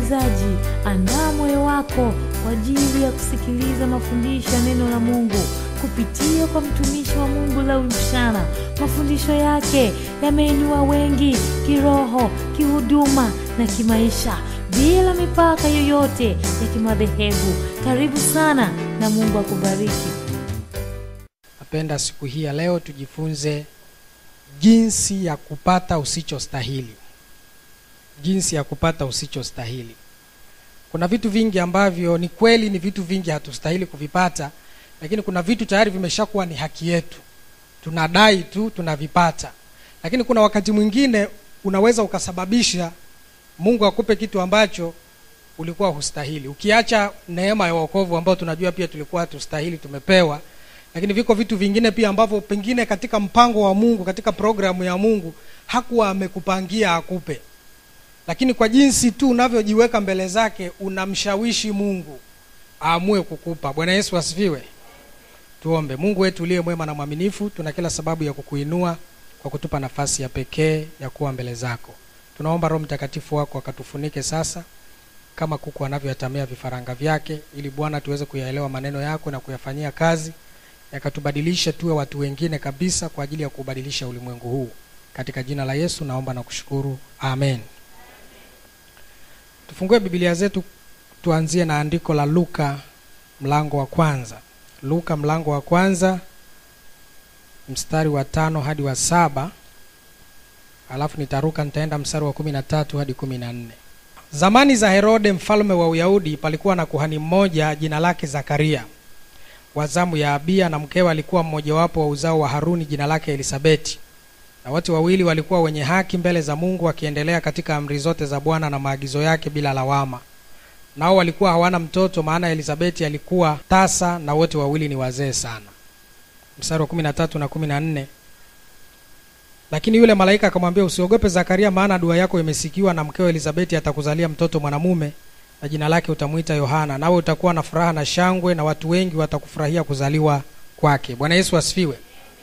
msikilizaji, andaa moyo wako kwa ajili ya kusikiliza mafundisho ya neno la Mungu kupitia kwa mtumishi wa Mungu Lawi Mshana. Mafundisho yake yameinua wengi kiroho, kihuduma na kimaisha bila mipaka yoyote ya kimadhehebu. Karibu sana na Mungu akubariki. Napenda siku hii ya leo tujifunze jinsi ya kupata usichostahili. Jinsi ya kupata usichostahili. Kuna vitu vingi ambavyo ni kweli, ni vitu vingi hatustahili kuvipata, lakini kuna vitu tayari vimeshakuwa ni haki yetu, tunadai tu tunavipata. Lakini kuna wakati mwingine unaweza ukasababisha Mungu akupe kitu ambacho ulikuwa hustahili, ukiacha neema ya wokovu ambao tunajua pia tulikuwa hatustahili, tumepewa lakini viko vitu vingine pia ambavyo pengine katika mpango wa Mungu, katika programu ya Mungu hakuwa amekupangia akupe, lakini kwa jinsi tu unavyojiweka mbele zake unamshawishi Mungu aamue kukupa. Bwana Yesu asifiwe. Tuombe. Mungu wetu uliye mwema na mwaminifu, tuna kila sababu ya kukuinua kwa kutupa nafasi ya pekee ya kuwa mbele zako. Tunaomba Roho Mtakatifu wako akatufunike sasa kama kuku anavyoyatamia vifaranga vyake, ili Bwana tuweze kuyaelewa maneno yako na kuyafanyia kazi yakatubadilisha tuwe watu wengine kabisa kwa ajili ya kubadilisha ulimwengu huu. Katika jina la Yesu naomba na kushukuru, amen. Tufungue Biblia zetu, tuanzie na andiko la Luka mlango wa kwanza. Luka mlango wa kwanza mstari wa tano hadi wa saba alafu nitaruka nitaenda mstari wa kumi na tatu hadi kumi na nne. Zamani za Herode mfalme wa Uyahudi, palikuwa na kuhani mmoja jina lake Zakaria wa zamu ya Abia, na mkewe alikuwa mmojawapo wa uzao wa Haruni jina lake Elisabeti, na wote wawili walikuwa wenye haki mbele za Mungu, wakiendelea katika amri zote za Bwana na maagizo yake bila lawama. Nao walikuwa hawana mtoto, maana Elisabeti alikuwa tasa, na wote wawili ni wazee sana. Mstari wa kumi na tatu na kumi na nne lakini yule malaika akamwambia, usiogope Zakaria, maana dua yako imesikiwa, na mkeo Elisabeti atakuzalia mtoto mwanamume na jina lake utamwita Yohana, nawe utakuwa na furaha na shangwe, na watu wengi watakufurahia kuzaliwa kwake. Bwana Yesu asifiwe.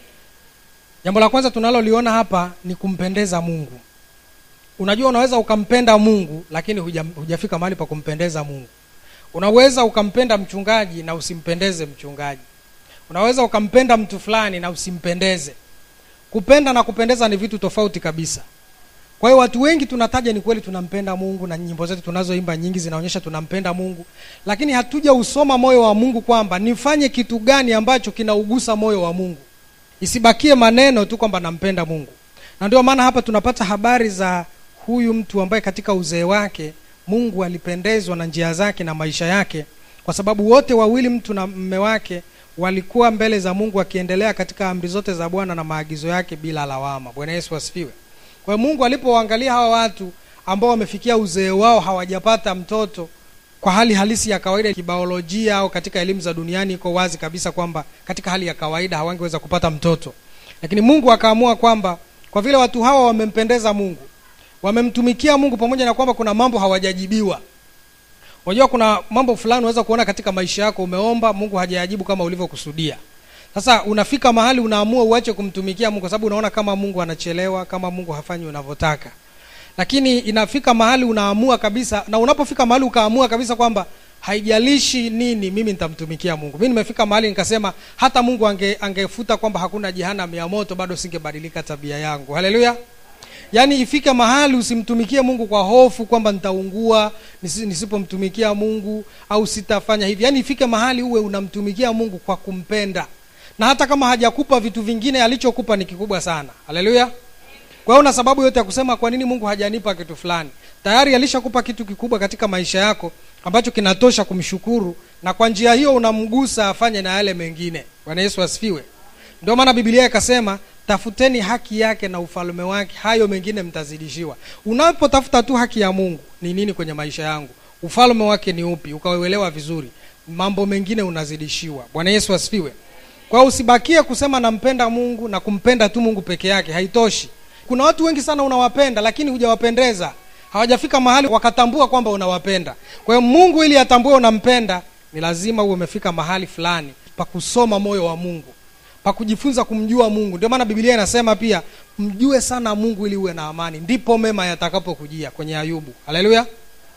Jambo la kwanza tunaloliona hapa ni kumpendeza Mungu. Unajua, unaweza ukampenda Mungu lakini huja, hujafika mahali pa kumpendeza Mungu. Unaweza ukampenda mchungaji na usimpendeze mchungaji. Unaweza ukampenda mtu fulani na usimpendeze. Kupenda na kupendeza ni vitu tofauti kabisa. Kwa hiyo watu wengi tunataja, ni kweli tunampenda Mungu na nyimbo zetu tunazoimba nyingi zinaonyesha tunampenda Mungu, lakini hatuja usoma moyo wa Mungu kwamba nifanye kitu gani ambacho kinaugusa moyo wa Mungu, isibakie maneno tu kwamba nampenda Mungu. Na ndio maana hapa tunapata habari za huyu mtu ambaye katika uzee wake Mungu alipendezwa na njia zake na maisha yake, kwa sababu wote wawili, mtu na mme wake, walikuwa mbele za Mungu wakiendelea katika amri zote za Bwana na maagizo yake bila lawama. Bwana Yesu asifiwe. Kwa hiyo Mungu alipowaangalia hawa watu ambao wamefikia uzee wao hawajapata mtoto, kwa hali halisi ya kawaida kibiolojia au katika elimu za duniani, iko wazi kabisa kwamba katika hali ya kawaida hawangeweza kupata mtoto, lakini Mungu akaamua kwamba kwa vile watu hawa wamempendeza Mungu, wamemtumikia Mungu, pamoja na kwamba kuna mambo hawajajibiwa. Unajua, kuna mambo fulani unaweza kuona katika maisha yako, umeomba Mungu hajayajibu kama ulivyokusudia. Sasa unafika mahali unaamua uache kumtumikia Mungu kwa sababu unaona kama Mungu anachelewa, kama Mungu hafanyi unavyotaka. Lakini inafika mahali unaamua kabisa, na unapofika mahali ukaamua kabisa kwamba haijalishi nini, mimi nitamtumikia Mungu. Mimi nimefika mahali nikasema hata Mungu ange, angefuta kwamba hakuna jehanamu ya moto, bado singebadilika tabia yangu. Haleluya! Yaani ifike mahali usimtumikie Mungu kwa hofu kwamba nitaungua nisipomtumikia Mungu au sitafanya hivi. Yaani ifike mahali uwe unamtumikia Mungu kwa kumpenda na hata kama hajakupa vitu vingine, alichokupa ni kikubwa sana. Haleluya! Kwa hiyo una sababu yote ya kusema kwa nini Mungu hajanipa kitu fulani. Tayari alishakupa kitu kikubwa katika maisha yako ambacho kinatosha kumshukuru, na kwa njia hiyo unamgusa afanye na yale mengine. Bwana Yesu asifiwe. Ndio maana Biblia ikasema, tafuteni haki yake na ufalme wake, hayo mengine mtazidishiwa. Unapotafuta tu haki ya Mungu, ni nini kwenye maisha yangu, ufalme wake ni upi, ukauelewa vizuri, mambo mengine unazidishiwa. Bwana Yesu asifiwe. Kwa hiyo usibakie kusema nampenda Mungu na kumpenda tu Mungu peke yake, haitoshi. Kuna watu wengi sana unawapenda, lakini hujawapendeza, hawajafika mahali wakatambua kwamba unawapenda. Kwa hiyo Mungu ili atambue unampenda, ni lazima uwe umefika mahali fulani pa kusoma moyo wa Mungu, pa kujifunza kumjua Mungu. Ndio maana Biblia inasema pia mjue sana Mungu ili uwe na amani, ndipo mema yatakapokujia, kwenye Ayubu. Haleluya!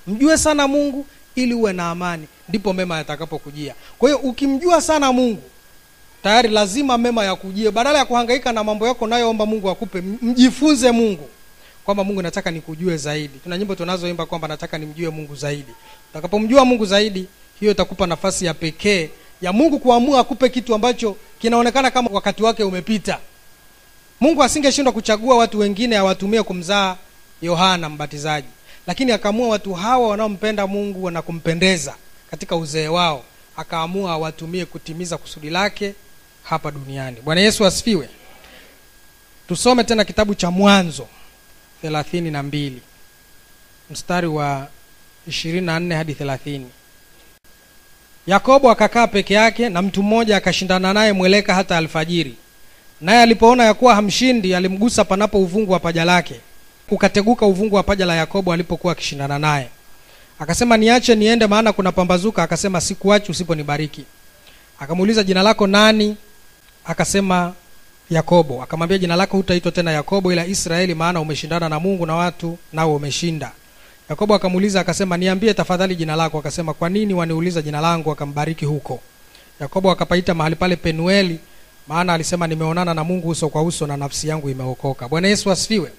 mjue sana mungu ili uwe na amani ndipo mema yatakapokujia kwa hiyo ukimjua sana mungu tayari lazima mema yakujie badala ya kuhangaika na mambo yako nayoomba mungu akupe m- mjifunze mungu kwamba mungu nataka nikujue zaidi tuna nyimbo tunazoimba kwamba nataka nimjue mungu zaidi utakapomjua mungu zaidi hiyo itakupa nafasi ya pekee ya mungu kuamua akupe kitu ambacho kinaonekana kama wakati wake umepita mungu asingeshindwa kuchagua watu wengine awatumie kumzaa yohana mbatizaji lakini akaamua watu hawa wanaompenda mungu na kumpendeza katika uzee wao akaamua awatumie kutimiza kusudi lake hapa duniani bwana yesu asifiwe tusome tena kitabu cha mwanzo thelathini na mbili mstari wa ishirini na nne hadi thelathini yakobo akakaa peke yake na mtu mmoja akashindana naye mweleka hata alfajiri naye alipoona ya kuwa hamshindi alimgusa panapo uvungu wa paja lake ukateguka uvungu wa paja la yakobo alipokuwa akishindana naye akasema niache niende maana kuna pambazuka akasema sikuachi usiponibariki akamuuliza jina lako nani akasema yakobo akamwambia jina lako hutaitwa tena yakobo ila israeli maana umeshindana na mungu na watu nao umeshinda yakobo akamuuliza akasema niambie tafadhali jina lako akasema kwa nini waniuliza jina langu akambariki huko yakobo akapaita mahali pale penueli maana alisema nimeonana na mungu uso kwa uso na nafsi yangu imeokoka bwana yesu asifiwe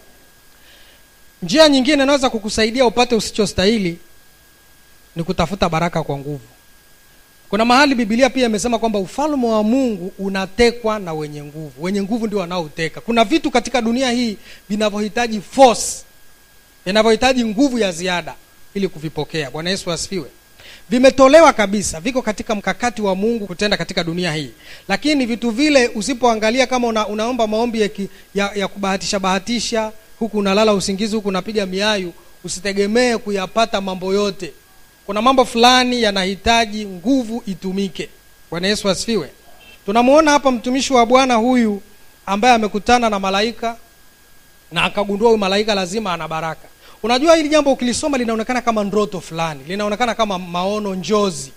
njia nyingine inaweza kukusaidia upate usichostahili ni kutafuta baraka kwa nguvu kuna mahali bibilia pia imesema kwamba ufalme wa mungu unatekwa na wenye nguvu wenye nguvu ndio wanaoteka kuna vitu katika dunia hii vinavyohitaji force vinavyohitaji nguvu ya ziada ili kuvipokea bwana yesu asifiwe vimetolewa kabisa viko katika mkakati wa mungu kutenda katika dunia hii lakini vitu vile usipoangalia kama una, unaomba maombi ya, ki, ya, ya kubahatisha bahatisha huku unalala usingizi huku unapiga miayu usitegemee kuyapata mambo yote kuna mambo fulani yanahitaji nguvu itumike bwana yesu asifiwe tunamwona hapa mtumishi wa bwana huyu ambaye amekutana na malaika na akagundua huyu malaika lazima ana baraka unajua hili jambo ukilisoma linaonekana kama ndoto fulani linaonekana kama maono njozi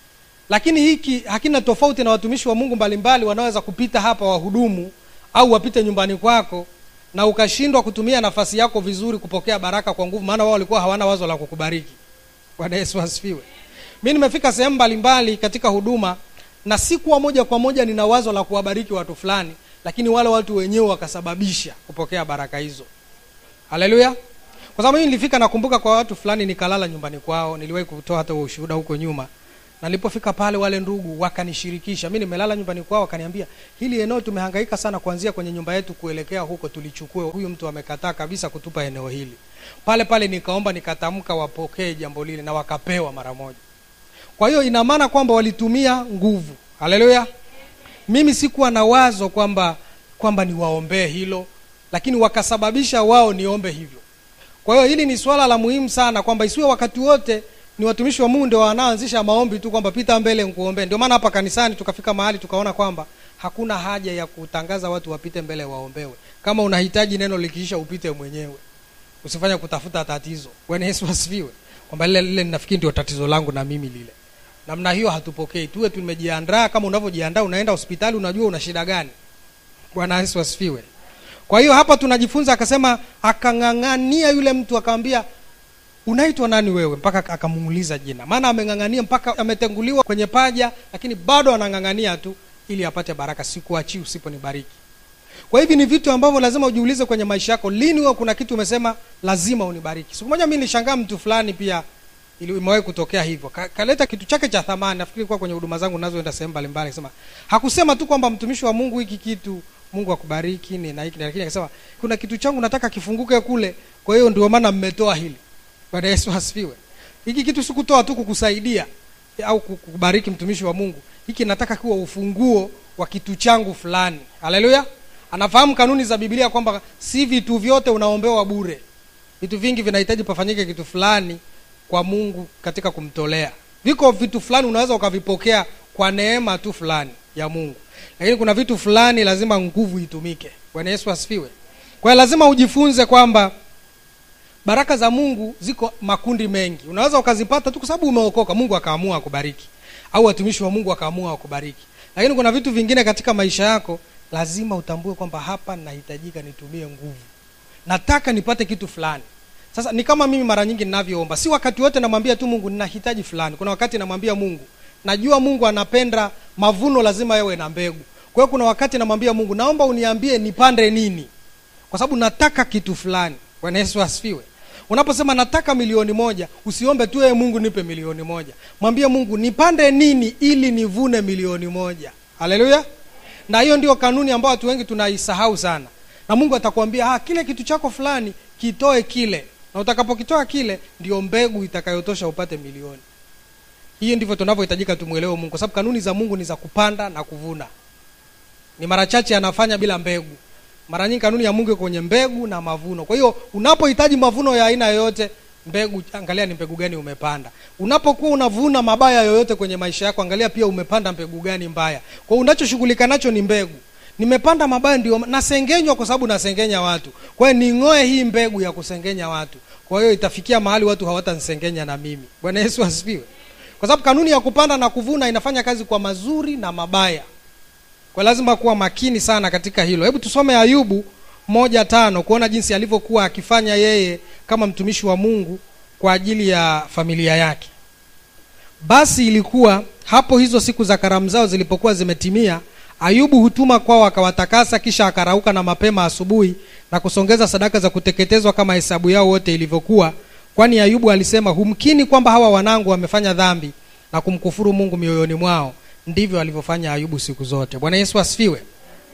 lakini hiki hakina tofauti na watumishi wa mungu mbalimbali wanaweza kupita hapa wahudumu au wapite nyumbani kwako na ukashindwa kutumia nafasi yako vizuri kupokea baraka kwa nguvu maana wao walikuwa hawana wazo la kukubariki bwana yesu asifiwe mi nimefika sehemu mbalimbali katika huduma na sikuwa moja kwa moja nina wazo la kuwabariki watu fulani lakini wale watu wenyewe wakasababisha kupokea baraka hizo haleluya kwa sababu mimi nilifika nakumbuka kwa watu fulani nikalala nyumbani kwao niliwahi kutoa hata huo ushuhuda huko nyuma na nilipofika pale wale ndugu wakanishirikisha mi nimelala nyumbani kwao wakaniambia hili eneo tumehangaika sana kuanzia kwenye nyumba yetu kuelekea huko tulichukue huyu mtu amekataa kabisa kutupa eneo hili pale pale nikaomba nikatamka wapokee jambo lile na wakapewa mara moja kwa hiyo ina maana kwamba walitumia nguvu haleluya mimi sikuwa na wazo kwamba kwamba niwaombee hilo lakini wakasababisha wao niombe hivyo kwa hiyo hili ni swala la muhimu sana kwamba isiwe wakati wote ni watumishi wa mungu ndio wanaoanzisha maombi tu kwamba pita mbele nkuombee ndio maana hapa kanisani tukafika mahali tukaona kwamba hakuna haja ya kutangaza watu wapite mbele waombewe kama unahitaji neno likiisha upite mwenyewe usifanye kutafuta tatizo bwana yesu asifiwe kwamba lile lile nafikiri ndio tatizo langu na mimi lile namna hiyo hatupokei tuwe tumejiandaa kama unavyojiandaa unaenda hospitali unajua una shida gani bwana yesu asifiwe kwa hiyo hapa tunajifunza akasema akang'ang'ania yule mtu akamwambia unaitwa nani wewe mpaka akamuuliza jina maana ameng'ang'ania mpaka ametenguliwa kwenye paja lakini bado anang'ang'ania tu ili apate baraka sikuachii usiponibariki kwa hivi ni vitu ambavyo lazima ujiulize kwenye maisha yako lini huwa kuna kitu umesema lazima unibariki siku moja mi nilishangaa mtu fulani pia ili imewahi kutokea hivyo Ka, kaleta kitu chake cha thamani nafikiri kuwa kwenye huduma zangu nazoenda sehemu mbalimbali akasema hakusema tu kwamba mtumishi wa mungu hiki kitu mungu akubariki ni na hiki lakini akasema kuna kitu changu nataka kifunguke kule kwa hiyo ndio maana mmetoa hili bwana yesu asifiwe hiki kitu sikutoa tu kukusaidia au kukubariki mtumishi wa mungu hiki nataka kuwa ufunguo wa kitu changu fulani haleluya anafahamu kanuni za biblia kwamba si vitu vyote unaombewa bure vitu vingi vinahitaji pafanyike kitu fulani kwa mungu katika kumtolea viko vitu fulani unaweza ukavipokea kwa neema tu fulani ya mungu lakini kuna vitu fulani lazima nguvu itumike bwana yesu asifiwe kwa hiyo lazima ujifunze kwamba baraka za mungu ziko makundi mengi unaweza ukazipata tu kwa sababu umeokoka mungu akaamua akubariki au watumishi wa mungu akaamua akubariki lakini kuna vitu vingine katika maisha yako lazima utambue kwamba hapa nahitajika nitumie nguvu nataka nipate kitu fulani sasa ni kama mimi mara nyingi ninavyoomba si wakati wote namwambia tu mungu ninahitaji fulani kuna wakati namwambia mungu najua mungu anapenda mavuno lazima yawe na mbegu kwa hiyo kuna wakati namwambia mungu naomba uniambie nipande nini kwa sababu nataka kitu fulani bwana yesu asifiwe unaposema nataka milioni moja usiombe tu ee mungu nipe milioni moja mwambie mungu nipande nini ili nivune milioni moja haleluya na hiyo ndio kanuni ambayo watu wengi tunaisahau sana na mungu atakwambia ah, kile kitu chako fulani kitoe kile na utakapokitoa kile ndio mbegu itakayotosha upate milioni hiyo ndivyo tunavyohitajika tumwelewe mungu kwa sababu kanuni za mungu ni za kupanda na kuvuna ni mara chache anafanya bila mbegu mara nyingi kanuni ya mungu iko kwenye mbegu na mavuno kwa hiyo unapohitaji mavuno ya aina yoyote mbegu angalia ni mbegu gani umepanda unapokuwa unavuna mabaya yoyote kwenye maisha yako angalia pia umepanda mbegu gani mbaya kwa hiyo unachoshughulika nacho ni mbegu nimepanda mabaya ndio nasengenywa kwa sababu nasengenya watu kwa hiyo ning'oe hii mbegu ya kusengenya watu kwa hiyo itafikia mahali watu hawatanisengenya na mimi bwana yesu asifiwe kwa sababu kanuni ya kupanda na kuvuna inafanya kazi kwa mazuri na mabaya kwa lazima kuwa makini sana katika hilo hebu tusome ayubu moja tano kuona jinsi alivyokuwa akifanya yeye kama mtumishi wa mungu kwa ajili ya familia yake basi ilikuwa hapo hizo siku za karamu zao zilipokuwa zimetimia ayubu hutuma kwao akawatakasa kisha akarauka na mapema asubuhi na kusongeza sadaka za kuteketezwa kama hesabu yao wote ilivyokuwa kwani ayubu alisema humkini kwamba hawa wanangu wamefanya dhambi na kumkufuru mungu mioyoni mwao ndivyo alivyofanya ayubu siku zote bwana yesu asifiwe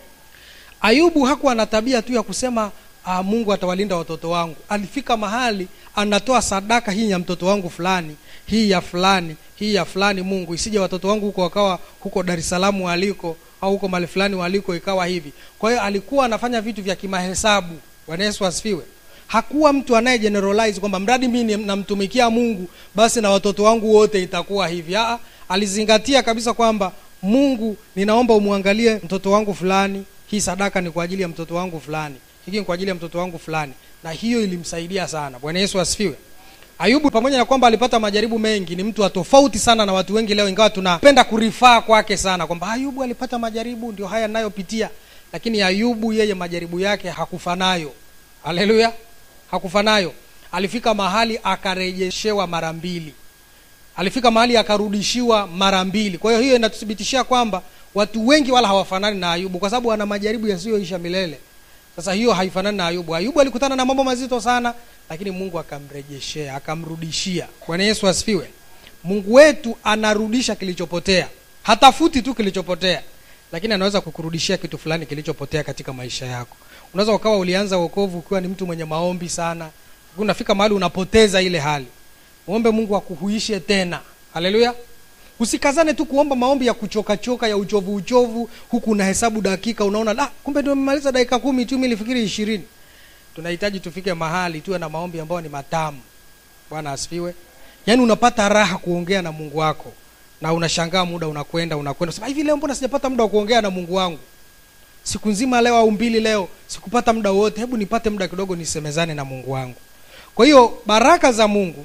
ayubu hakuwa na tabia tu ya kusema ah, mungu atawalinda watoto wangu alifika mahali anatoa sadaka hii ya mtoto wangu fulani hii ya fulani hii ya fulani mungu isije watoto wangu huko wakawa huko dar es salaam waliko au huko mali fulani waliko ikawa hivi kwa hiyo alikuwa anafanya vitu vya kimahesabu bwana yesu asifiwe hakuwa mtu anaye generalize kwamba mradi mimi namtumikia mungu basi na watoto wangu wote itakuwa hivi Aa, alizingatia kabisa kwamba mungu ninaomba umwangalie mtoto wangu fulani hii sadaka ni kwa ajili ya mtoto wangu fulani hiki ni kwa ajili ya mtoto wangu fulani na hiyo ilimsaidia sana bwana yesu asifiwe ayubu pamoja na kwamba alipata majaribu mengi ni mtu wa tofauti sana na watu wengi leo ingawa tunapenda kurifaa kwake sana kwamba ayubu alipata majaribu ndio haya nayopitia lakini ayubu yeye majaribu yake hakufa nayo haleluya hakufa nayo alifika mahali akarejeshewa mara mbili alifika mahali akarudishiwa mara mbili kwa hiyo hiyo inatuthibitishia kwamba watu wengi wala hawafanani na ayubu kwa sababu ana majaribu yasiyoisha milele sasa hiyo haifanani na ayubu ayubu alikutana na mambo mazito sana lakini mungu akamrejeshea akamrudishia bwana yesu asifiwe mungu wetu anarudisha kilichopotea hatafuti tu kilichopotea lakini anaweza kukurudishia kitu fulani kilichopotea katika maisha yako unaweza ukawa ulianza wokovu ukiwa ni mtu mwenye maombi sana unafika mahali unapoteza ile hali uombe mungu akuhuishe tena haleluya usikazane tu kuomba maombi ya kuchokachoka ya uchovu uchovu huku unahesabu dakika unaona la kumbe ndio nimemaliza dakika kumi tu nilifikiri ishirini tunahitaji tufike mahali tuwe na maombi ambayo ni matamu bwana asifiwe yaani unapata raha kuongea na mungu wako na unashangaa muda unakwenda unakwenda sema hivi leo mbona sijapata muda wa kuongea na mungu wangu siku nzima leo au mbili leo sikupata muda wote hebu nipate muda kidogo nisemezane na mungu wangu kwa hiyo baraka za mungu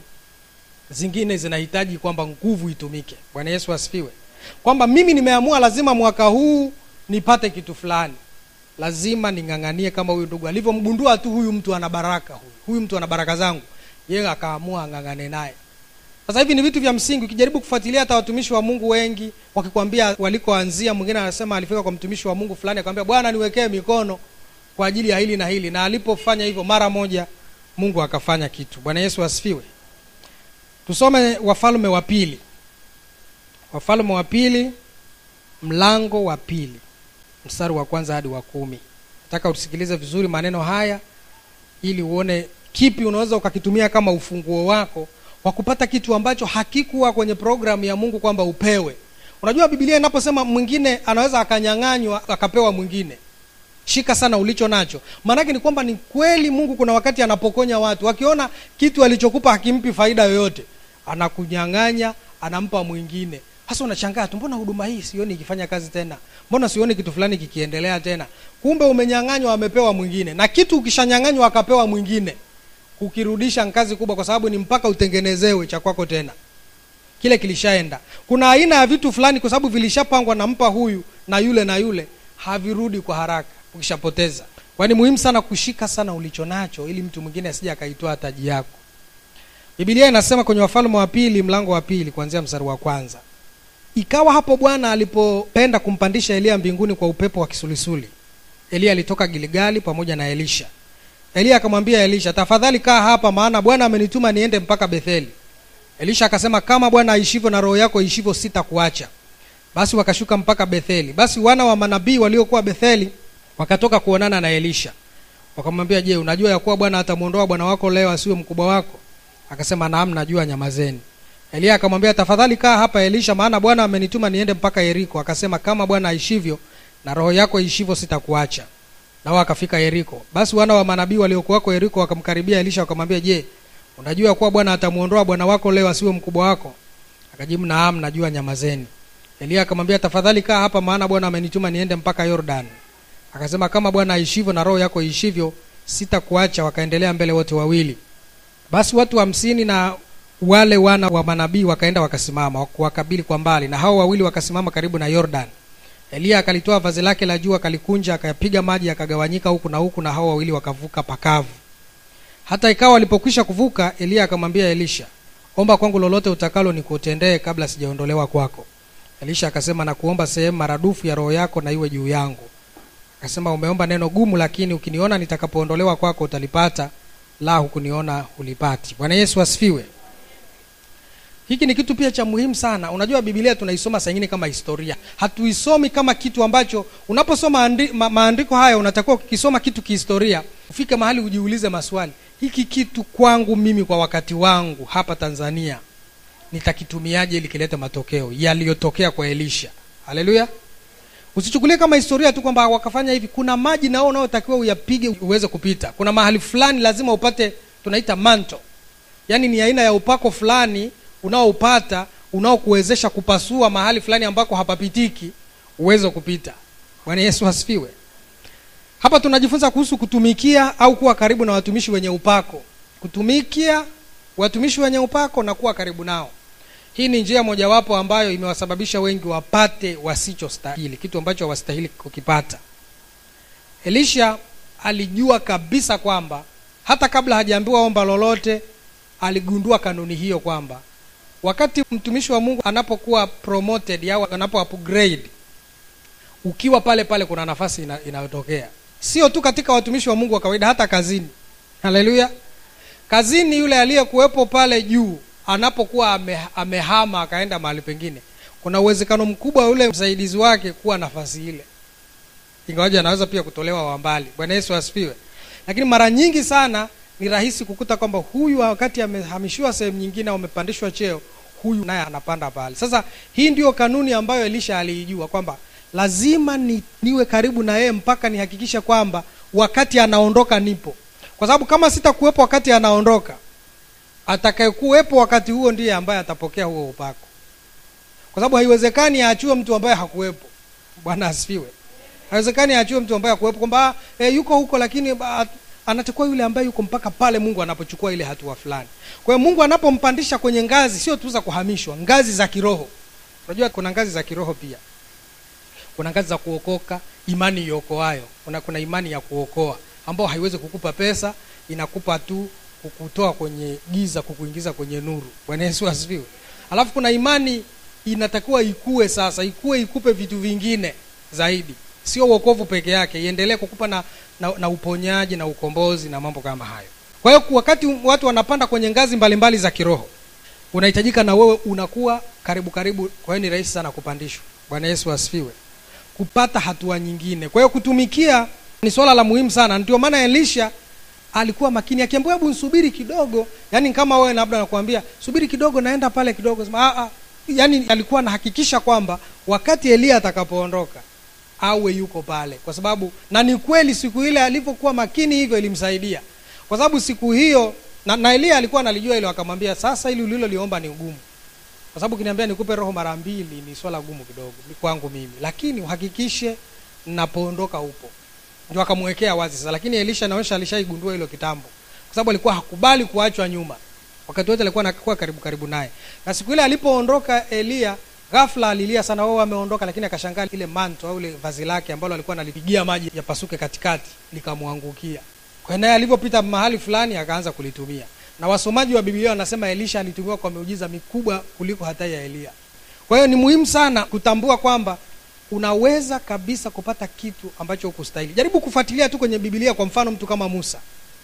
zingine zinahitaji kwamba nguvu itumike bwana yesu asifiwe kwamba mimi nimeamua lazima mwaka huu nipate kitu fulani lazima ning'ang'anie kama huyu ndugu alivyomgundua tu huyu mtu ana baraka huyu huyu mtu ana baraka zangu yeye akaamua ang'ang'ane naye sasa hivi ni vitu vya msingi ukijaribu kufuatilia hata watumishi wa mungu wengi wakikwambia walikoanzia mwingine anasema alifika kwa mtumishi wa mungu fulani akamwambia bwana niwekee mikono kwa ajili ya hili na hili na alipofanya hivyo mara moja mungu akafanya kitu bwana yesu asifiwe tusome wafalme wa pili wafalme wa pili mlango wa pili mstari wa kwanza hadi wa kumi nataka usikilize vizuri maneno haya ili uone kipi unaweza ukakitumia kama ufunguo wako wa kupata kitu ambacho hakikuwa kwenye programu ya mungu kwamba upewe unajua bibilia inaposema mwingine anaweza akanyang'anywa akapewa mwingine shika sana ulicho nacho maanake ni kwamba ni kweli mungu kuna wakati anapokonya watu akiona kitu alichokupa hakimpi faida yoyote anakunyang'anya anampa mwingine hasa unashangaa tu mbona huduma hii sioni ikifanya kazi tena mbona sioni kitu fulani kikiendelea tena kumbe umenyang'anywa amepewa mwingine na kitu ukishanyang'anywa akapewa mwingine kukirudisha kazi kubwa kwa sababu ni mpaka utengenezewe cha kwako tena kile kilishaenda kuna aina ya vitu fulani kwa sababu vilishapangwa nampa huyu na yule na yule havirudi kwa haraka ukishapoteza kwa ni muhimu sana kushika sana ulicho nacho ili mtu mwingine asije akaitoa taji yako bibilia inasema kwenye wafalme wa pili mlango wa pili kuanzia mstari wa kwanza ikawa hapo bwana alipopenda kumpandisha eliya mbinguni kwa upepo wa kisulisuli eliya alitoka giligali pamoja na elisha eliya akamwambia elisha tafadhali kaa hapa maana bwana amenituma niende mpaka betheli elisha akasema kama bwana aishivyo na roho yako ishivyo sitakuacha basi wakashuka mpaka betheli basi wana wa manabii waliokuwa betheli wakatoka kuonana na elisha wakamwambia je unajua ya kuwa bwana atamwondoa bwana wako leo asiwe mkubwa wako akasema naam najua nyamazeni eliya akamwambia tafadhali kaa hapa elisha maana bwana amenituma niende mpaka yeriko akasema kama bwana aishivyo na roho yako ishivyo sitakuacha nao akafika yeriko basi wana wa manabii waliokuwako yeriko wakamkaribia elisha wakamwambia je unajua ya kuwa bwana atamwondoa bwana wako leo asiwe mkubwa wako akajibu naam najua nyamazeni eliya akamwambia tafadhali kaa hapa maana bwana amenituma niende mpaka yordan akasema kama bwana aishivyo na roho yako iishivyo sitakuacha wakaendelea mbele wote wawili basi watu hamsini na wale wana wa manabii wakaenda wakasimama wakabili kwa mbali na hao wawili wakasimama karibu na yordan eliya akalitoa vazi lake la juu akalikunja akayapiga maji yakagawanyika huku na huku na hao wawili wakavuka pakavu hata ikawa walipokwisha kuvuka eliya akamwambia elisha omba kwangu lolote utakalo nikutendee kabla sijaondolewa kwako elisha akasema na kuomba sehemu maradufu ya roho yako na iwe juu yangu akasema umeomba neno gumu lakini ukiniona nitakapoondolewa kwako utalipata la hukuniona hulipati bwana yesu asifiwe hiki ni kitu pia cha muhimu sana unajua bibilia tunaisoma saingine kama historia hatuisomi kama kitu ambacho unaposoma andi, ma, maandiko haya unatakiwa ukisoma kitu kihistoria ufike mahali ujiulize maswali hiki kitu kwangu mimi kwa wakati wangu hapa tanzania nitakitumiaje ili kilete matokeo yaliyotokea kwa elisha haleluya usichukulie kama historia tu kwamba wakafanya hivi kuna maji nao unaotakiwa uyapige uweze kupita kuna mahali fulani lazima upate tunaita manto yaani ni aina ya upako fulani unaoupata unaokuwezesha kupasua mahali fulani ambako hapapitiki uweze kupita bwana yesu asifiwe hapa tunajifunza kuhusu kutumikia au kuwa karibu na watumishi wenye upako kutumikia watumishi wenye upako na kuwa karibu nao hii ni njia mojawapo ambayo imewasababisha wengi wapate wasichostahili kitu ambacho hawastahili kukipata elisha alijua kabisa kwamba hata kabla hajaambiwa omba lolote aligundua kanuni hiyo kwamba wakati mtumishi wa mungu anapokuwa promoted au anapo upgrade ukiwa pale pale kuna nafasi ina, inayotokea sio tu katika watumishi wa mungu wa kawaida hata kazini haleluya kazini yule aliyekuwepo pale juu anapokuwa ame, amehama akaenda mahali pengine kuna uwezekano mkubwa yule msaidizi wake kuwa nafasi ile ingawaji anaweza pia kutolewa wa mbali bwana yesu asifiwe lakini mara nyingi sana ni rahisi kukuta kwamba huyu wakati amehamishiwa sehemu nyingine au amepandishwa cheo huyu naye anapanda pale sasa hii ndio kanuni ambayo elisha aliijua kwamba lazima ni, niwe karibu na yeye mpaka nihakikishe kwamba wakati anaondoka nipo kwa sababu kama sitakuwepo wakati anaondoka atakayekuwepo wakati huo ndiye ambaye atapokea huo upako kwa sababu haiwezekani aachiwe mtu ambaye hakuwepo bwana asifiwe haiwezekani aachiwe mtu ambaye hakuwepo kwamba e, yuko huko lakini ba, anachukua yule ambaye yuko mpaka pale mungu anapochukua ile hatua fulani kwa hiyo mungu anapompandisha kwenye ngazi sio tu za kuhamishwa ngazi za kiroho unajua kuna ngazi za kiroho pia kuna ngazi za kuokoka imani iokoayo kuna, kuna imani ya kuokoa ambao haiwezi kukupa pesa inakupa tu kukutoa kwenye giza kukuingiza kwenye nuru bwana yesu asifiwe alafu kuna imani inatakiwa ikue sasa ikue ikupe vitu vingine zaidi sio uokovu peke yake iendelee kukupa na, na, na uponyaji na ukombozi na mambo kama hayo kwa hiyo wakati watu wanapanda kwenye ngazi mbalimbali mbali za kiroho unahitajika na wewe unakuwa karibu karibu kwa hiyo ni rahisi sana kupandishwa bwana yesu asifiwe kupata hatua nyingine kwa hiyo kutumikia ni swala la muhimu sana ndio maana elisha alikuwa makini akiambiwa hebu nsubiri kidogo yani kama wewe labda nakwambia subiri kidogo naenda pale kidogo sema yani alikuwa anahakikisha kwamba wakati eliya atakapoondoka awe yuko pale kwa sababu na ni kweli siku ile alivyokuwa makini hivyo ilimsaidia kwa sababu siku hiyo na, na eliya alikuwa analijua hilo akamwambia sasa ili uliloliomba ni ugumu kwa sababu ukiniambia nikupe roho mara mbili ni swala gumu kidogo kwangu mimi lakini uhakikishe napoondoka upo ndio akamwekea wazi sasa lakini elisha naonyesha alishaigundua hilo kitambo kwa sababu alikuwa hakubali kuachwa nyuma wakati wote alikuwa anakuwa karibu karibu naye na siku ile alipoondoka eliya ghafla alilia sana wao ameondoka lakini akashangaa ile manto au ile vazi lake ambalo alikuwa analipigia maji yapasuke katikati likamwangukia kwa naye alivyopita mahali fulani akaanza kulitumia na wasomaji wa biblia wanasema elisha alitumiwa kwa miujiza mikubwa kuliko hata ya eliya kwa hiyo ni muhimu sana kutambua kwamba unaweza kabisa kupata kitu ambacho hukustahili jaribu kufuatilia tu kwenye biblia kwa mfano mtu kama musa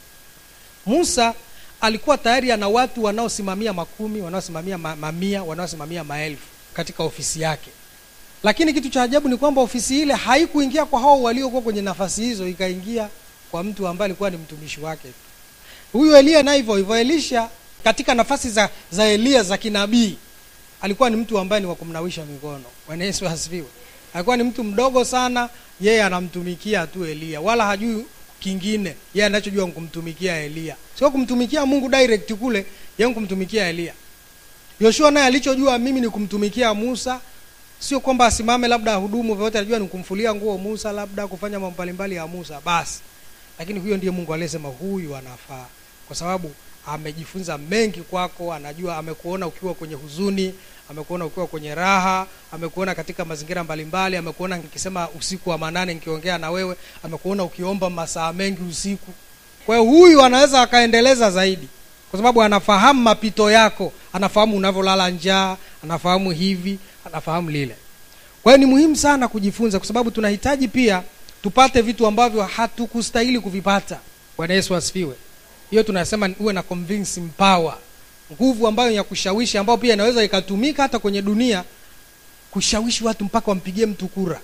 musa alikuwa tayari ana watu wanaosimamia makumi wanaosimamia ma- mamia wanaosimamia maelfu katika ofisi yake lakini kitu cha ajabu ni kwamba ofisi ile haikuingia kwa hao waliokuwa kwenye nafasi hizo ikaingia kwa mtu ambaye alikuwa ni mtumishi wake huyu eliya na hivyo hivyo elisha katika nafasi za za eliya za kinabii alikuwa ni mtu ambaye ni wa kumnawisha mikono bwana yesu asifiwe alikuwa ni mtu mdogo sana yeye anamtumikia tu eliya wala hajui kingine yeye anachojua ni kumtumikia eliya sio kumtumikia mungu direct kule yeye kumtumikia eliya yoshua naye alichojua mimi ni kumtumikia musa sio kwamba asimame labda ahudumu vyovyote alijua ni kumfulia nguo musa labda kufanya mambo mbalimbali ya musa basi lakini huyo ndiye mungu aliyesema huyu anafaa kwa sababu amejifunza mengi kwako anajua amekuona ukiwa kwenye huzuni amekuona ukiwa kwenye raha amekuona katika mazingira mbalimbali amekuona nikisema usiku wa manane nikiongea na wewe amekuona ukiomba masaa mengi usiku kwa hiyo huyu anaweza akaendeleza zaidi kwa sababu anafahamu mapito yako anafahamu unavyolala njaa anafahamu hivi anafahamu lile kwa hiyo ni muhimu sana kujifunza kwa sababu tunahitaji pia tupate vitu ambavyo hatukustahili kuvipata bwana yesu asifiwe hiyo tunasema uwe na convincing power nguvu ambayo ya kushawishi ambayo pia inaweza ikatumika hata kwenye dunia kushawishi watu mpaka wampigie mtu kura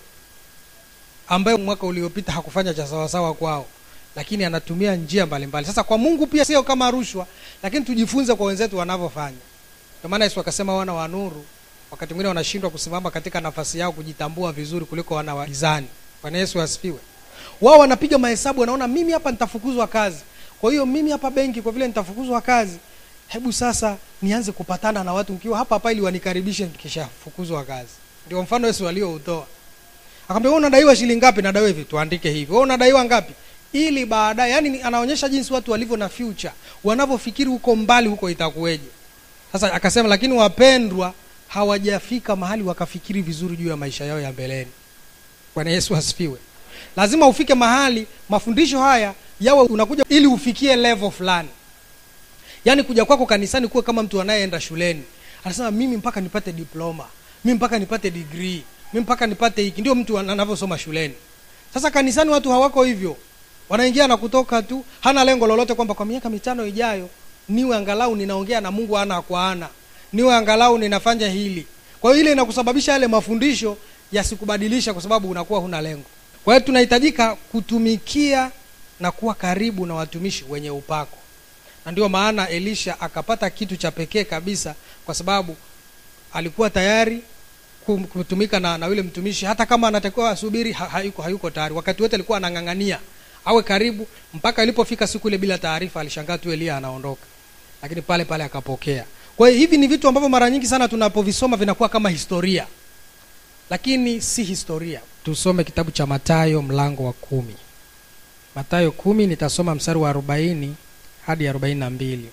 ambaye mwaka uliopita hakufanya cha sawasawa kwao lakini anatumia njia mbalimbali sasa kwa mungu pia sio kama rushwa lakini tujifunze kwa wenzetu wanavyofanya ndio maana yesu akasema wana wa nuru wakati mwingine wanashindwa kusimama katika nafasi yao kujitambua vizuri kuliko wana wa gizani bwana yesu asifiwe wao wanapiga mahesabu wanaona mimi hapa nitafukuzwa kazi kwa hiyo mimi hapa benki kwa vile nitafukuzwa kazi hebu sasa nianze kupatana na watu mkiwa hapa hapa ili wanikaribishe nikishafukuzwa kazi ndio mfano yesu alioutoa akamwambia wewe unadaiwa shilingi ngapi nadaiwa hivi tuandike hivi wewe unadaiwa ngapi ili baadaye yani anaonyesha jinsi watu walivyo na future wanavyofikiri huko mbali huko itakuweje sasa akasema lakini wapendwa hawajafika mahali wakafikiri vizuri juu ya maisha yao ya mbeleni bwana yesu asifiwe lazima ufike mahali mafundisho haya yawe unakuja ili ufikie level fulani yaani kuja kwako kanisani kuwe kama mtu anayeenda shuleni anasema mimi mpaka nipate diploma mimi mpaka nipate degree mimi mpaka nipate hiki ndio mtu anavyosoma shuleni sasa kanisani watu hawako hivyo wanaingia na kutoka tu hana lengo lolote kwamba kwa miaka mitano ijayo niwe angalau ninaongea na mungu ana kwa ana niwe angalau ninafanya hili kwa hiyo ile inakusababisha yale mafundisho yasikubadilisha kwa sababu unakuwa huna lengo kwa hiyo tunahitajika kutumikia na kuwa karibu na watumishi wenye upako na ndio maana elisha akapata kitu cha pekee kabisa kwa sababu alikuwa tayari kum- kutumika na, na yule mtumishi hata kama anatakiwa asubiri ha, hayuko, hayuko tayari wakati wote alikuwa anang'ang'ania awe karibu mpaka ilipofika siku ile bila taarifa alishangaa tu elia anaondoka lakini pale pale akapokea kwa hiyo hivi ni vitu ambavyo mara nyingi sana tunapovisoma vinakuwa kama historia lakini si historia tusome kitabu cha matayo mlango wa kumi matayo kumi nitasoma mstari wa arobaini hadi arobaini na mbili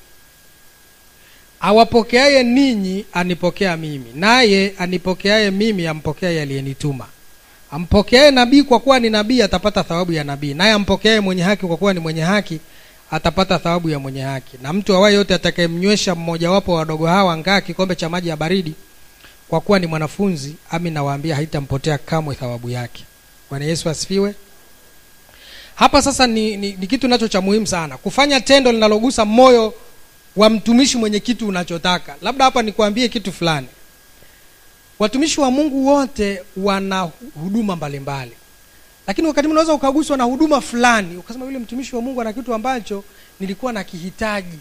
awapokeaye ninyi anipokea mimi naye anipokeaye mimi ampokea aliyenituma ampokeaye nabii kwa kuwa ni nabii atapata thawabu ya nabii naye ampokeaye mwenye haki kwa kuwa ni mwenye haki atapata thawabu ya mwenye haki na mtu awaye yote atakayemnywesha mmojawapo wa wadogo hawa ngaa kikombe cha maji ya baridi kwa kuwa ni mwanafunzi ami nawaambia haitampotea kamwe thawabu yake bwana yesu asifiwe hapa sasa ni, ni, ni kitu nacho cha muhimu sana kufanya tendo linalogusa moyo wa mtumishi mwenye kitu unachotaka labda hapa nikuambie kitu fulani watumishi wa mungu wote wana huduma mbalimbali lakini wakati mwingine unaweza ukaguswa na huduma fulani ukasema yule mtumishi wa mungu ana kitu ambacho nilikuwa nakihitaji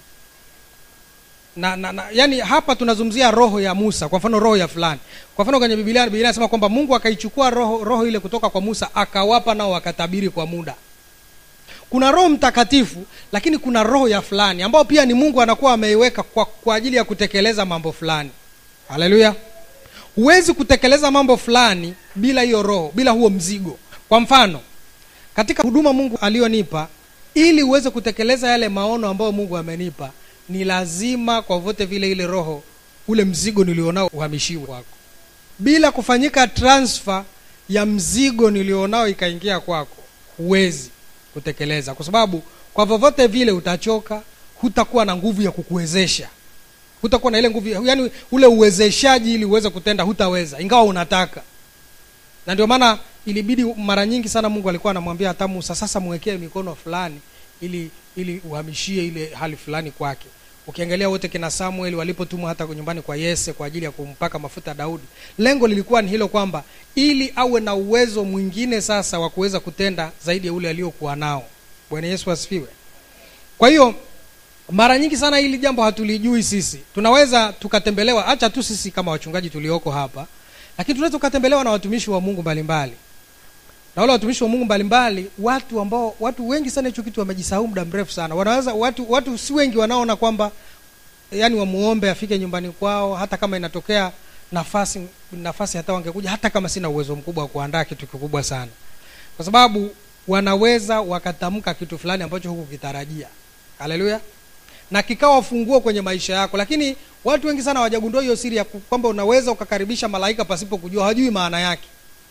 na, na, na yani hapa tunazungumzia roho ya musa kwa mfano roho ya fulani kwa mfano kwenye biblia biblia inasema kwamba mungu akaichukua roho, roho ile kutoka kwa musa akawapa nao wakatabiri kwa muda kuna roho mtakatifu lakini kuna roho ya fulani ambao pia ni mungu anakuwa ameiweka kwa, kwa ajili ya kutekeleza mambo fulani haleluya huwezi kutekeleza mambo fulani bila hiyo roho bila huo mzigo kwa mfano katika huduma mungu aliyonipa ili uweze kutekeleza yale maono ambayo mungu amenipa ni lazima kwa vote vile ile roho ule mzigo nilionao uhamishiwe kwako bila kufanyika transfer ya mzigo nilionao ikaingia kwako huwezi kutekeleza kwa sababu kwa vyovyote vile utachoka hutakuwa na nguvu ya kukuwezesha hutakuwa na ile nguvu yani ule uwezeshaji ili uweze kutenda hutaweza ingawa unataka na ndio maana ilibidi mara nyingi sana mungu alikuwa anamwambia hata musa sasa mwekee mikono fulani ili ili uhamishie ile hali fulani kwake ukiangalia wote kina samuel walipotumwa hata nyumbani kwa yese kwa ajili ya kumpaka mafuta daudi lengo lilikuwa ni hilo kwamba ili awe na uwezo mwingine sasa wa kuweza kutenda zaidi ya ule aliokuwa nao bwana yesu asifiwe kwa hiyo mara nyingi sana hili jambo hatulijui sisi tunaweza tukatembelewa hacha tu sisi kama wachungaji tulioko hapa lakini tunaweza tukatembelewa na watumishi wa mungu mbalimbali na wale watumishi wa mungu mbalimbali watu ambao watu wengi sana hicho kitu wamejisahau muda mrefu sana wanaweza watu watu si wengi wanaona kwamba yani wamuombe afike nyumbani kwao hata kama inatokea nafasi nafasi hata wangekuja hata kama sina uwezo mkubwa wa kuandaa kitu kikubwa sana kwa sababu wanaweza wakatamka kitu fulani ambacho hukukitarajia haleluya na kikawa funguo kwenye maisha yako lakini watu wengi sana hawajagundua hiyo siri ya ku- kwamba unaweza ukakaribisha malaika pasipo kujua hawajui maana yake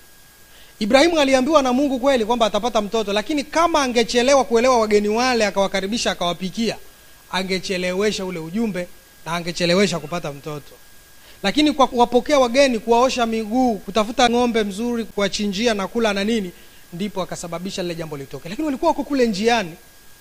ibrahimu aliambiwa na mungu kweli kwamba atapata mtoto lakini kama angechelewa kuelewa wageni wale akawakaribisha akawapikia angechelewesha ule ujumbe na angechelewesha kupata mtoto lakini kwa kuwapokea wageni kuwaosha miguu kutafuta ng'ombe mzuri kuwachinjia na kula na nini ndipo akasababisha lile jambo litoke lakini walikuwa wako kule njiani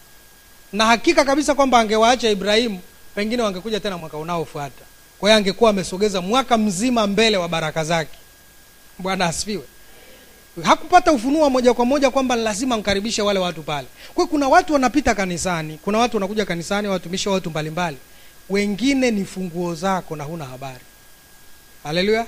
na hakika kabisa kwamba angewaacha ibrahimu pengine wangekuja tena mwaka unaofuata kwa hiyo angekuwa amesogeza mwaka mzima mbele wa baraka zake bwana asifiwe hakupata ufunuo wa moja kwa moja kwamba lazima mkaribishe wale watu pale kwa hiyo kuna watu wanapita kanisani kuna watu wanakuja kanisani watumishi wa watu mbalimbali wengine ni funguo zako na huna habari haleluya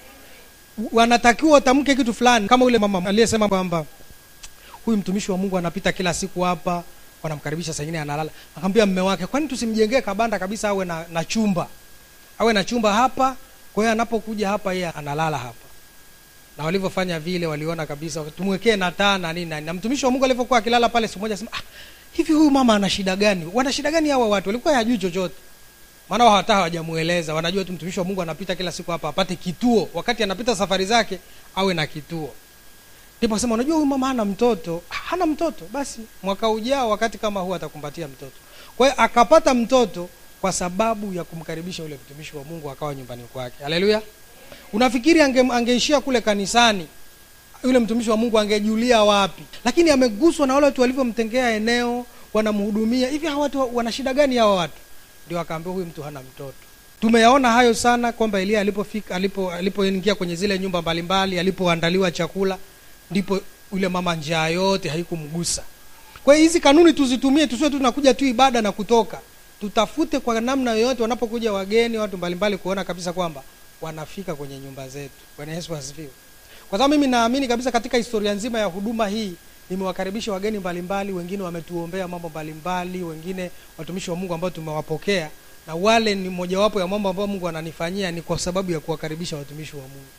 wanatakiwa watamke kitu fulani kama ule mama aliyesema kwamba huyu mtumishi wa mungu anapita kila siku hapa wanamkaribisha saa ingine analala akamwambia mme wake kwani tusimjengee kabanda kabisa awe na, na chumba awe na chumba hapa kwa hiyo anapokuja hapa yeye analala hapa na walivyofanya vile waliona kabisa tumwekee na taa na nini na nini. na mtumishi wa mungu alivyokuwa akilala pale siku moja sema ah, hivi huyu mama ana shida gani wana shida gani hawa watu walikuwa hajui chochote maana wao hata hawajamueleza wanajua tu mtumishi wa mungu anapita kila siku hapa apate kituo wakati anapita safari zake awe na kituo ndipo sema unajua huyu mama hana mtoto "Ah, hana mtoto basi mwaka ujao wakati kama huu atakumbatia mtoto kwa hiyo akapata mtoto kwa sababu ya kumkaribisha ule mtumishi wa mungu akawa nyumbani kwake haleluya unafikiri ange, angeishia kule kanisani yule mtumishi wa mungu angejulia wapi lakini ameguswa na wale watu walivyomtengea eneo wanamhudumia hivi hawa watu wana shida gani hawa watu ndio akaambiwa huyu mtu hana mtoto tumeyaona hayo sana kwamba elia alipofika alipo alipoingia kwenye zile nyumba mbalimbali alipoandaliwa chakula ndipo yule mama njaa yote haikumgusa kwa hiyo hizi kanuni tuzitumie tusiwe tu tunakuja tu ibada na kutoka tutafute kwa namna yoyote wanapokuja wageni watu mbalimbali kuona kabisa kwamba wanafika kwenye nyumba zetu bwana yesu asifiwe kwa sababu mimi naamini kabisa katika historia nzima ya huduma hii nimewakaribisha wageni mbalimbali wengine wametuombea mambo mbalimbali wengine watumishi wa mungu ambao tumewapokea na wale ni mojawapo ya mambo ambayo mungu ananifanyia ni kwa sababu ya kuwakaribisha watumishi wa mungu